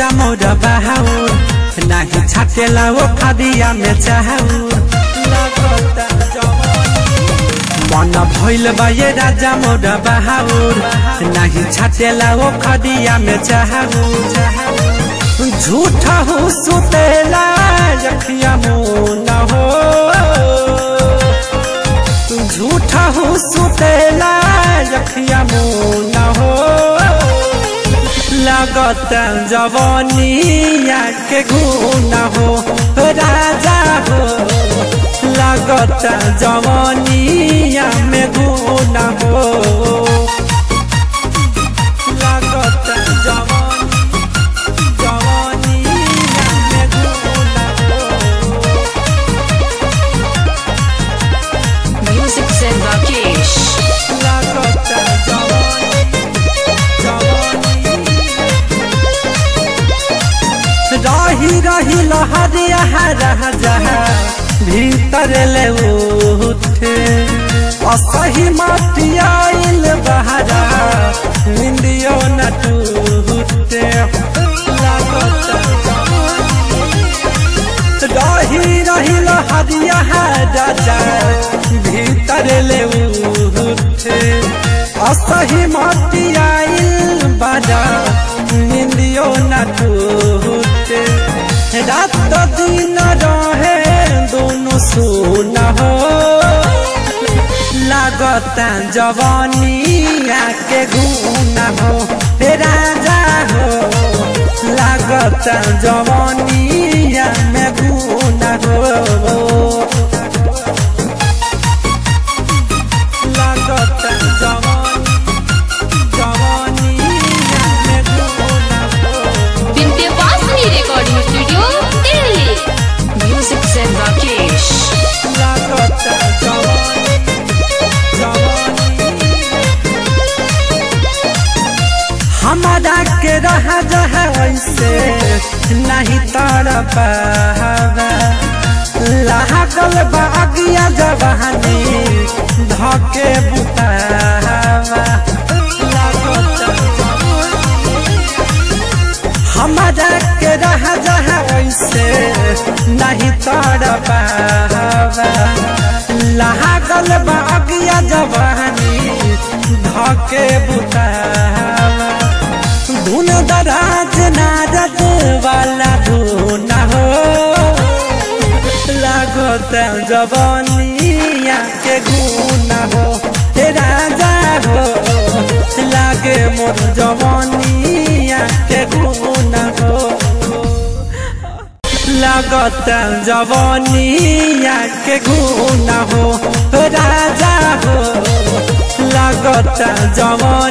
राजा मोर बहाउर नाही छाटेला वो खदिया में चाहूर लागता जवानी मन भइल बा ये राजा मोर बहाउर नाही छाटेला वो खदिया में चाहूर झूठा हो सुतेला जखिया मुन हो झूठा हो सुतेला जखिया मुन हो लगत जवानिया के गुण हो राजा हो लगत जवानिया में गुण हो लगत जवानी जवानिया में गुण हो Music said Rakesh. लागत जवानी जवानी रही रही लहरिया रह जहा भीतर ले उठे असही मटियाइल बहरा निंदियो न टूटे लागत रही रही लहरिया राजा भीतर ले उठे असही मटियाइल बड़ा निंदियो न टूटे रात दिन रहे दोनों सुन हो लागता जवानिया के गुण हो हे राजा हो लागता जवानिया में गुण हो लागता जवानी जवानिया में गुण हो Vidyavasini Recording Studio, Delhi. Music said Rakesh. लागत जवानी जवानी हमारा के रह जह ऐसे नहीं तर पावा लागल बागिया जवानी धके बुतावा लागत हमारा के रह जह ऐसे नहीं तर पावा लागल बागिया जवानी धके बुतावा धुन दराज नारद वाला धुन हो लागत जवानिया के गुण हो हे राजा हो लागे मोर जवानिया के गुण हो लागत जवानिया के गुण हो राजा हो लागत जवानिया